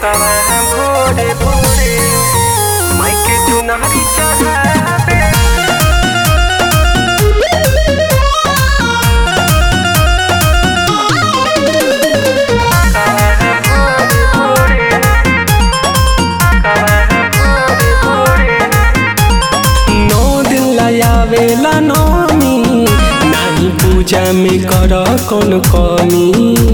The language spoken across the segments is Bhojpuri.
कवा भोरे भोरे माइके चुनरी चढ़ावे नौ दिन लायावेला नौमी नाही पूजा में कर कौन कमी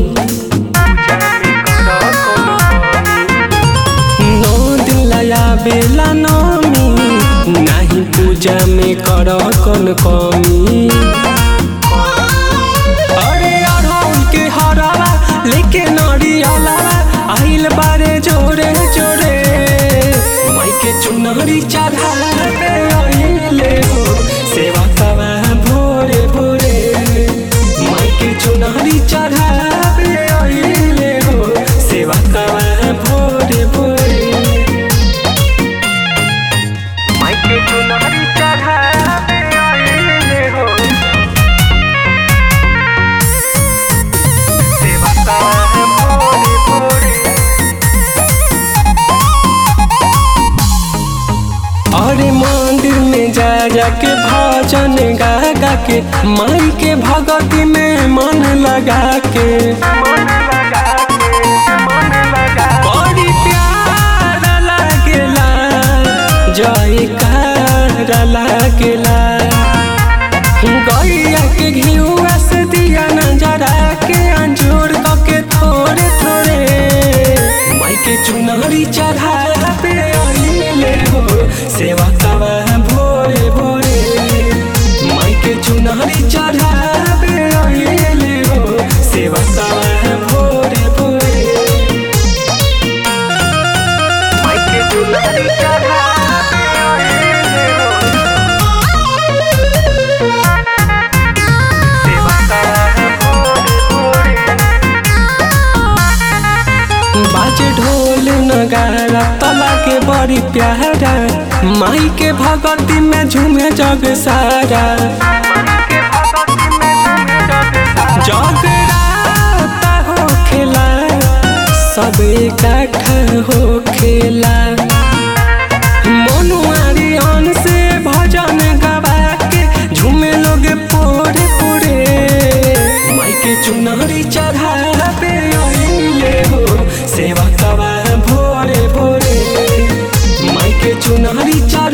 नौ दिन लायावेला नौमी नाही पूजा में कर कौन कमी अरे अढ़ौल के हरावा लेके नरियाला आइल बारे जोरे जोरे माइके चुनरी चढ़ावे आइले हो सेवा कवा भोरे भोरे माइके चुनरी चढ़ावे आइले हो सेवा कवा भोरे भोरे माइके चुनरी चढ़ावे आइले हो सेवा कवा भोरे भोरे अरे मंदिर में जा जा के भजन गा गा के माई के भगती में मन लगा के मन लगा के मन लगा बड़ी प्यार लागेला जयकार लागेला गैया के घिउआ से दिया नजरा के अंजूर के थोड़े थोड़े माई के चुनरी चढ़ावे आइले हो सेवा कवा भोरे भोरे माई के चुनरी चढ़ावे आइले हो सेवा कवा भोरे भोरे माइके चुनरी चढ़ावे आइले हो सेवा कवा भोरे भोरे बाजे ढोल नगारा तला के बड़ी प्यारा माई के भगती में झूमे जग सारा जगराता हो खेला सब इकट्ठा हो खेला मनुआरी अन से भजन गवा के झूमे लोग पोरे पोरे माई के चुनरी चढ़ावे आइले हो सेवा कवा भोरे भोरे माई के चुनरी चढ़